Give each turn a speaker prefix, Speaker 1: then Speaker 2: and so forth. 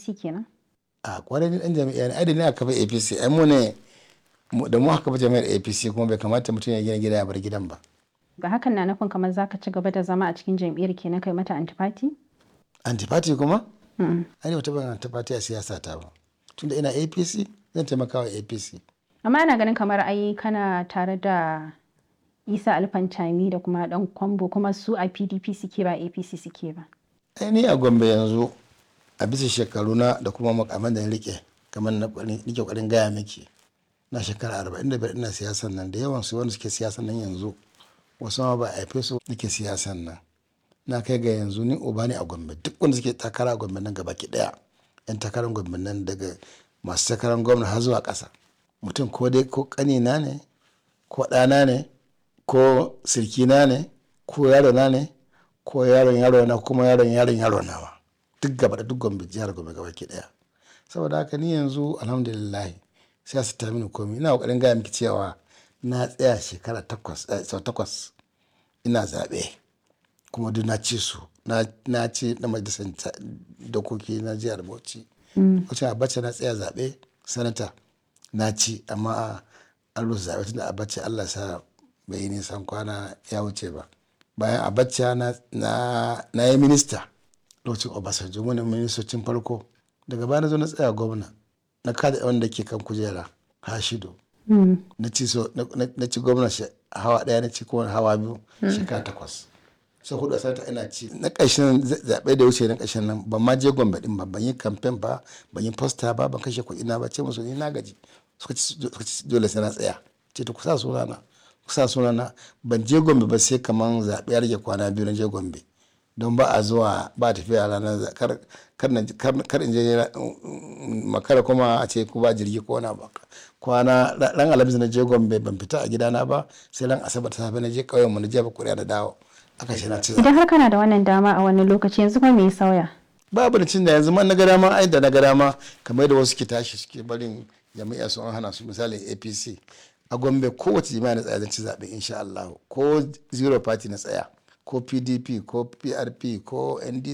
Speaker 1: apc kenan
Speaker 2: a kwarai ni dan jami'a ne ai da ni aka kafa apc ai mu ne mu- da mu aka kafa jami'ar apc kuma bai kamata mutum ya gina gida ya bar gidan ba
Speaker 1: ga hakan na nufin kamar zaka ci gaba da zama a cikin jam'iyyar kenan kai mata antipati
Speaker 2: antipati kuma ai ne wata ban antipati a siyasa ta ba tunda ina apc zan taimaka wa apc
Speaker 1: amma ana ganin kamar ai kana tare da isa alfantami da kuma dan kwambo kuma su a pdp suke ba apc suke ba
Speaker 2: ai ni a gombe yanzu a bisa shekaru na da kuma makaman da na rike kamar na kwari- nike kwarin gaya miki na shekara arba'in da biyar ina siyasan nan da yawan su wanda suke siyasan nan yanzu wasu ma ba a haife su nake siyasan nan na kai ga yanzu ni uba ne a gombe duk wanda suke takara a gombe nan gaba ki daya yan takarar gombe nan daga masu takarar gwamna har zuwa ƙasa mutum ko dai ko ƙanina ne ko ɗana ne ko sirkina ne ko yarona ne ko yaron yaro na kuma yaron yaron yaro nawa duk gaba da duk gombe jihar gombe gaba ki daya saboda haka ni yanzu alhamdulillah sai su ta mini komi ina kokarin gaya miki cewa na tsaya shekara takwas eh, sau takwas ina zaɓe kuma duk na ci su na na ci na majalisar ta- dokoki na jihar bauchi wacce abacha na tsaya zaɓe sanata na ci amma an rusa zaɓe tunda abacha allah sa bai yi nisan kwana ya wuce ba bayan abacha na, na, na yi minista lokacin obasanjo wani ministocin farko daga baya na zo na tsaya gwamna na kada wanda ke kan kujera hashido na ci so na- na na ci gwamna shi- hawa daya na ci kuma hawa biyu shekara takwas sai hudu a sanata ina ci na ƙarshen za- zaɓe da wuce na ƙarshen nan ban ma je gombe din ba ban yi kamfen ba ban yi posta ba ban kashe kuɗi na ba ce musu ni na gaji suka ci suka ci dole sai na tsaya ce to ku sa sunana ku sa sunana ban je gombe ba sai kaman zaɓe ya rage kwana biyu na je gombe don ba a zuwa ba tafiya ranar za- kar kar na- kar- kar in je ra- makara kuma a ce ku ba jirgi ko wani ba kwana ra- ran alhamis na je gombe ban fita a gidana ba sai ran asabar ta safe na je ƙauyen mu na jefa kuri'a da dawo aka ce na ci zaɓe.
Speaker 1: idan har kana da wannan dama a wani lokaci yanzu kuma me ya sauya
Speaker 2: babu da cin da yanzu man na ga dama ai da na ga dama kamar da wasu ke tashi suke barin jami'a su an hana su misali apc a gombe kowace jami'a na tsaya zan ci zaɓe insha Allah ko zero party na tsaya ko pdp ko prp ko ndc